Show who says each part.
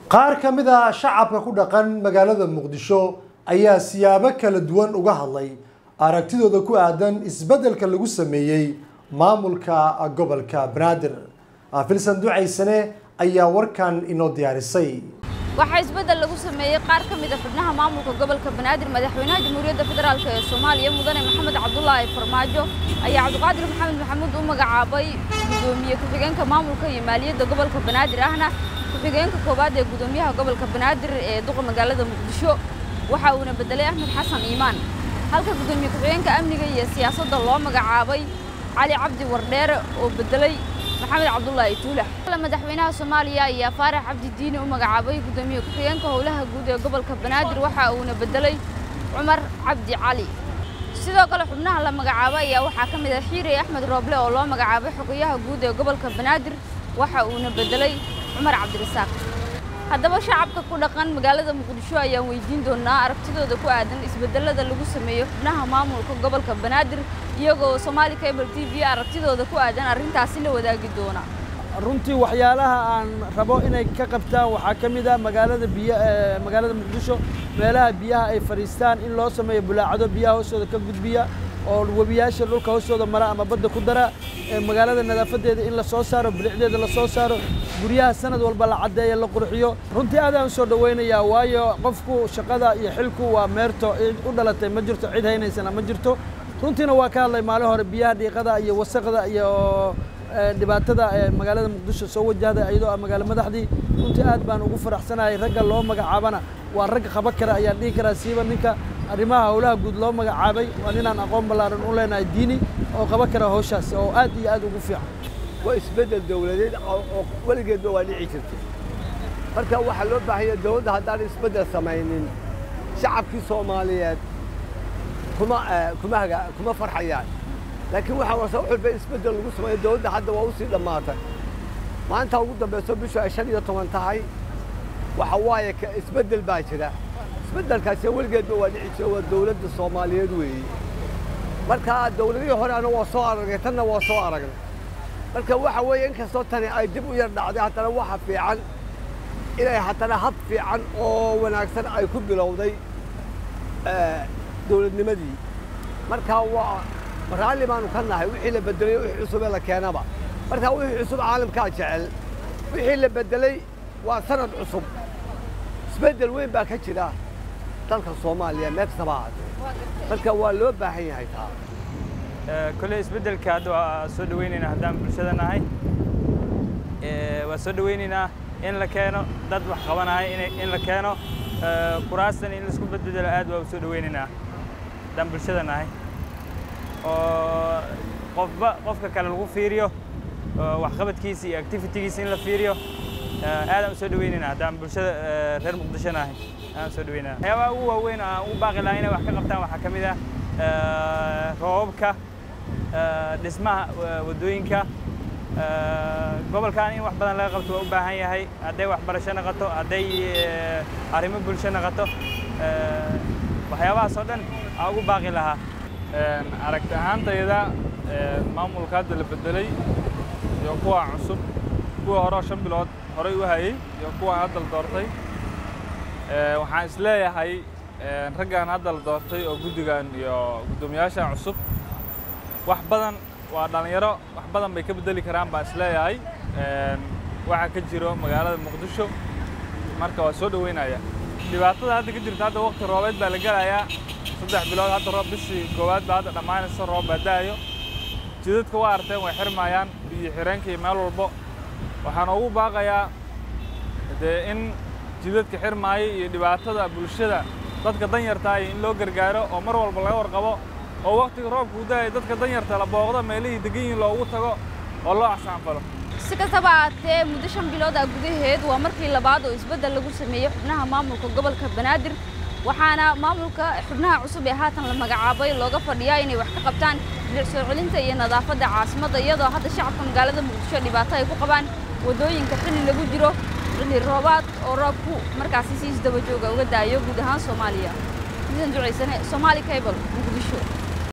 Speaker 1: qaar ka mid a shacabka ku dhaqan magaalada muqdisho ayaa siyaabo kala duwan uga hadlay aragtidooda ku aadan isbeddelka lagu sameeyey maamulka gobolka banaadir filsan ducaysane ayaa warkan inoo diyaarisay
Speaker 2: waxaa isbeddel lagu sameeyey qaar ka mid a xubnaha maamulka gobolka banaadir madaxweynaha jamhuuriyadda federaalk ee soomaaliya mudane maxamed cabdulaahi farmaajo ayaa cabdiqaadir maxamed maxamuud u magacaabay gudoomiye ku-xigeenka maamulka iyo maaliyadda gobolka banaadir ahna ku-xigeenka koowaad ee gudoomiyaha gobolka banaadir ee duqa magaalada muqdisho waxa uuna bedelay axmed xasan iimaan halka gudoomiye ku-xigeenka amniga iyo siyaasadda loo magacaabay cali cabdi wardheere oo bedelay maxamed cabdulaahi tuulax madaxweynaha soomaaliya ayaa faarax cabdi diini u magacaabay gudoomiye ku-xigeenka howlaha guud ee gobolka banaadir waxa uuna bedelay cumar cabdi cali sidoo kale xubnaha la magacaabay ayaa waxaa ka mid ah xiirey axmed rooble oo loo magacaabay xogayaha guud ee gobolka banaadir waxa uuna bedelay cumar cabdirasaaq haddaba shacabka ku dhaqan magaalada muqdisho ayaan weydiin doonaa aragtidooda ku aadan isbedelada lagu sameeyo xubnaha maamulka gobolka banaadir iyagoo somaali cable t v aragtidooda ku aadan arrintaasi la wadaagi doona
Speaker 3: runtii waxyaalaha aan rabo inay ka qabtaan waxaa ka mid ah magaalada biy magaalada muqdisho meelaha biyaha ay fadhiistaan in loo sameeyo bulaacado biyaha hoostooda ka gudbiya oo webiyaasha dhulka hoostooda mara ama badda ku dara magaalada nadaafadeeda in la soo saaro bilicdeeda la soo saaro guryaha sanad walba la caddeeya la qurxiyo runtii aad aan u soo dhowaynayaa waayo qofku shaqada iyo xilku waa meerto cid u dhalatay ma jirto cid haynaysana ma jirto runtiina waa ka hadlay maalin hore biyaha dhiiqada iyo wasaqda iyo dhibaatada magaalada muqdisho soo wajahday iyadoo ah magaalo madaxdii runtii aad baan ugu faraxsanahay ragga loo magacaabana waa rag qaba kara ayaan dhihi karaa siiba ninka arrimaha howlaha guud loo magacaabay waa ninaan aqoon ballaaran u leenahay diini oo qaba kara howshaas oo aad iyo aad ugu fiican
Speaker 4: waa isbeddel dawladeed oo weligeedba waa dhici jirtay marka waxaa loo baahanya dawladda haddaan isbeddel samaynin shacabkii soomaaliyeed kuma kuma haga kuma farxayaan laakiin waxaa warsa wax walba isbeddel lagu sameeyo dawladda hadda waa usii dhammaatay maanta ugu dambayso bishu ay shan iyo toban tahay waxa waaye isbeddel baa jira isbeddelkaasi weligeedba waa dhici jira waa dawladda soomaaliyeed weeye marka dawladihii horeana waa soo aragnay tanna waa soo aragnay marka waxa weeye inkastoo tani ay dib u yar dhacday haddana waxa fiican inay haddana hab fiican oo wanaagsan ay ku bilowday dawladnimadii marka waa raalli baanu ka nahay wixii la bedelay wixii cusub ee la keenaba marka wixii cusub caalamkaa jecel wixii la bedelay waa sanad cusub isbeddel weyn baa ka jira dalka soomaaliya meel kastaba ahaatee marka waa loo baahan yahay taa
Speaker 5: kolley isbeddelka hadda waa soo dhawaynaynaa haddaan bulshada nahay waa soo dhawaynaynaa in la keeno dad wax qabanaya in la keeno kuraastan in laisku bedbedelo aad waa u soo dhawaynaynaa haddaan bulshada nahay oo qofba qofka kale lagu fiiriyo waxqabadkiisa iyo activitigiisa in la fiiriyo aadaan u soo dhawaynaynaa haddaan bulshada reer muqdisho nahay aadaan soo dhawaynaa waxyaabaha ugu waaweyn aan u baaqi lahaa inay wax ka qabtaan waxaa ka mid ah roobabka dhismaha waddooyinka gobolkan in wax badan laga qabto waa u baahan yahay hadday waxbarasho noqoto hadday arrimo bulsho noqoto waxyaabahaas oo dhan aan ugu baaqi lahaa
Speaker 6: aragti ahaantayda maamulka hadda la bedelay iyo kuwa cusub kuwa horeo shan bilood horay u hayey iyo kuwa hadda la doortay waxaan is leeyahay raggan hadda la doortay oo guddigan iyo guddoomiyaashan cusub wax badan waa dhallinyaro wax badan bay ka bedeli karaan baan is leeyahay waxaa ka jiro magaalada muqdisho marka waa soo dhoweynaya dhibaatada hadda ka jirta hadda waqti roobeed baa la gelayaa saddex bilood hadda roob bishii koowaad baa hadda dhammaanaysa roob baa da'ayo jidadka waa arteen way xirmayaan biyo xireenka iyo meel walbo waxaan ugu baaqayaa dee in jidadka xirmaaya iyo dhibaatada bulshada dadka danyarta in loo gargaaro oo mar walba laga warqabo oo waqtiga roobka u da'aya dadka danyarta la booqdo meelihii degan yihiin loogu tago oo loo axsaanfalo
Speaker 2: si kastaba ahaatee muddo shan bilood ah gudaheed waa markii labaad oo isbeddel lagu sameeyey xubnaha maamulka gobolka banaadir waxaana maamulka xubnaha cusub ee haatan la magacaabay looga fadhiyaa inay wax ka qabtaan bilic soo celinta iyo nadaafadda caasimadda iyadoo hadda shacabka magaalada muqdisho dhibaato ay ku qabaan waddooyinka xilli lagu jiro xilli roobaad oo roobku markaasi si isdaba jooga uga daayo guud ahaan soomaaliya midan ducaysane soomaali cable muqdisho